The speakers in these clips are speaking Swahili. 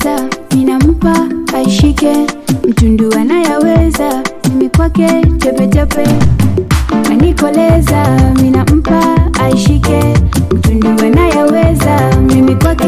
anayaweza ninampa aishike mtundu anayaweza mimi kwake tepetepe anikoleza minampa aishike mtundu anayaweza mimi kwake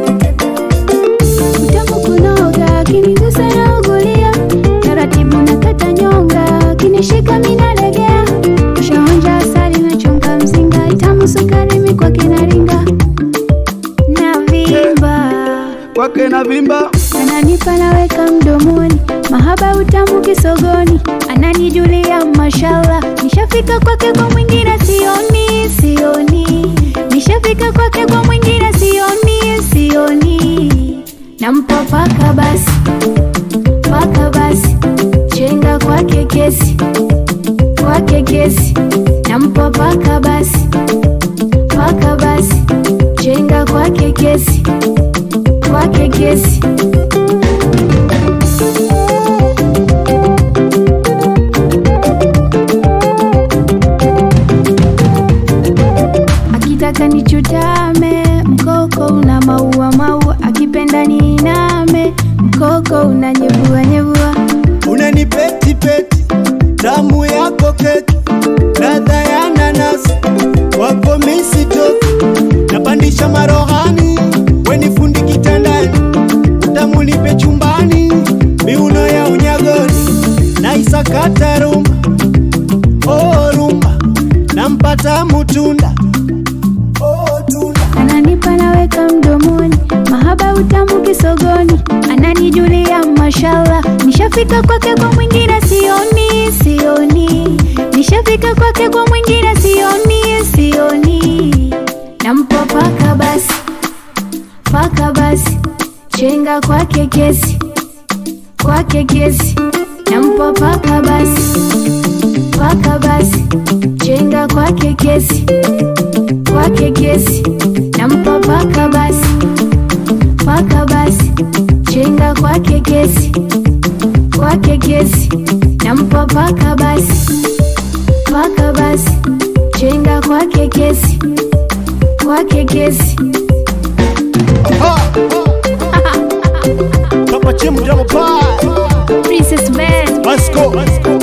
utamu kunoga kinigusa na ugulia taratibu na kata nyonga kinishika minalegea ushaonja asali na chunga mzinga itamu sukari mikwake naringa na vimba kwake na vimba ananipa naweka mdomoni mahaba utamu kisogoni ananijulia mashallah nishafika kwake kwa mwingine sioni sioni nishafika kwake kwa mwingine sioni sioni nampa paka basi paka basi chenga kwake kesi kwake kesi nampa paka basi paka basi chenga kwake kesi kwake kesi akitaka nichutame mkoko una maua maua akipenda niiname mkoko una nyevua nyevua unanipetipeti tamu yako keki ladha ya nanasi wako misitoki napandisha marohani wenifundi kitandani utamu nipe chumbani miuno ya unyagoni naisakata rumba oh rumba nampata mutunda oh tunda ananipa naweka mdomoni mahaba utamu kisogoni ananijulia mashallah nishafika kwake kwa mwingine sioni sioni nishafika kwake kwa mwingine sioni sioni nampa paka basi paka basi chenga kwake kesi kwake kesi nampa paka basi paka basi chenga kwake kesi kwake kesi nampa paka basi paka basi chenga kwake kesi kwake kesi nampa paka basi paka basi chenga kwake kesi kwake kesi Papa Chim Double Pie. Princess Best Let's go. Let's go.